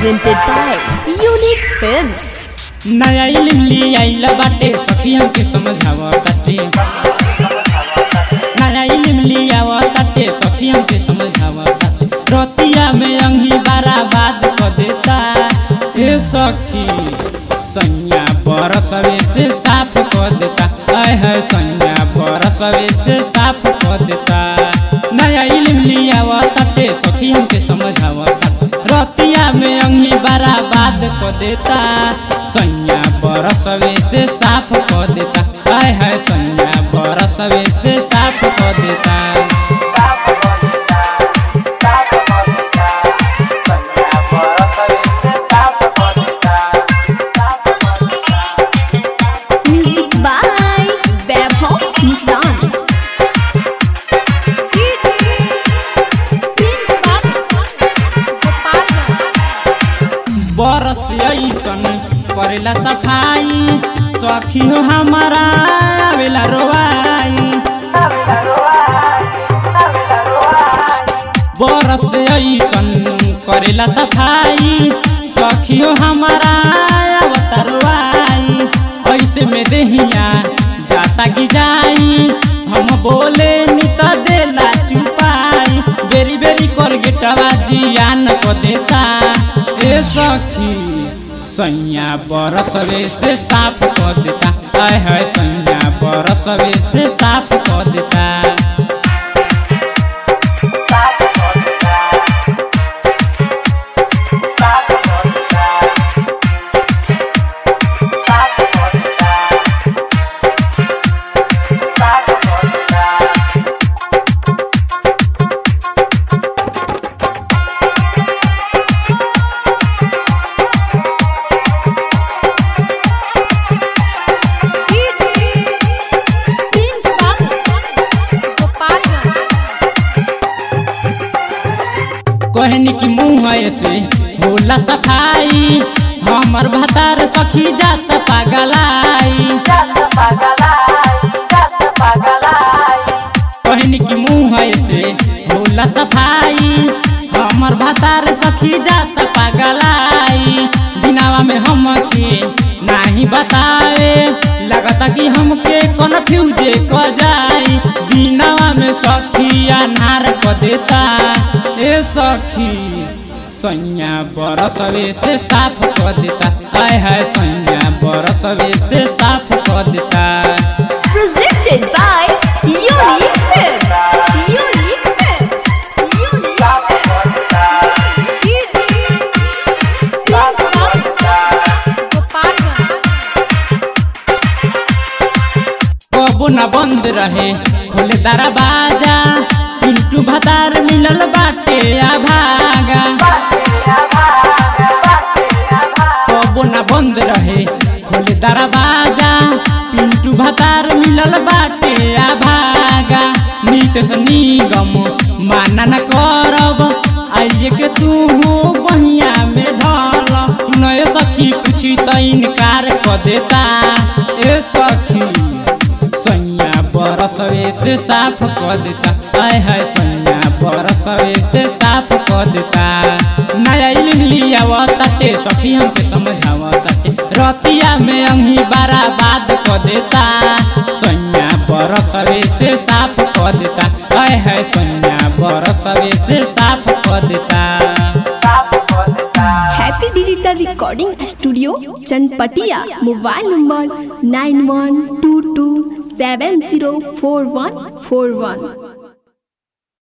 presented by Unique Films. नया इल्म ली आइल बाटे सखी हमके समझावा ताटे नया इल्म ली आवा ताटे सखी हमके समझावा ताटे रतिया में अंगी बराबाद क देता हे सखी सैया बरसवे से साफ क देता आय है सैया बरसवे से साफ क देता नया इल्म ली आवा ताटे सखी हमके समझावा ताटे रतिया में अंगी बराबाद क देता सैया बरसवे से साफ क देता आय है सैया बरसवे से साफ क देता Music by Vaibhav Nissan. बरस ऐसन करेला सफाई सखी हो हमारा आवेला रोवाई बरस ऐसन करेला सफाई सखी हो हमारा आवता रोवाई ऐसे में देहिया जाता की जाई हम बोले नी त देला चुपाई बेरी बेरी कर गेटवा जियान को देता ए सखी सैया बरसवे से साफ क देता आय है सैया बरसवे से साफ क देता कहनी की मुँह से होला सफाई हमर भतार सखी जात पागलाई कहनी की मुँह से होला सफाई हमर भतार सखी जात पागलाई दिनावा में हमके नाही बतावे लगता कि हमके कन्फ्यूज क जाई दिनावा में सखिया नार क देता ए सखी सैया बरसवे से साफ क देता आय है सैया बरसवे से साफ क देता Presented by Unique Films. Unique Films. Unique कबो न बंद रहे खोले दरवाजा पिंटू भतार मिलल बाटे आ भागा कबो न बंद रहे खोले दरवाजा पिंटू भतार मिलल बाटे आ भागा नीत से निगम माना न करब आइए के तू बहिया में धल नए सखी पूछी त इनकार क देता ए सखी सैया बरसवे से साफ क देता आय है सैया बरसवे से साफ क देता नया इल्म लियावा ताटे सखी हमके समझावा ताटे रतिया में अंगी बराबाद क देता सैया बरसवे से साफ क देता आय है सैया बरसवे से साफ क देता Happy Digital Recording Studio, Chanpatia. Mobile number nine one two two seven zero four one four one.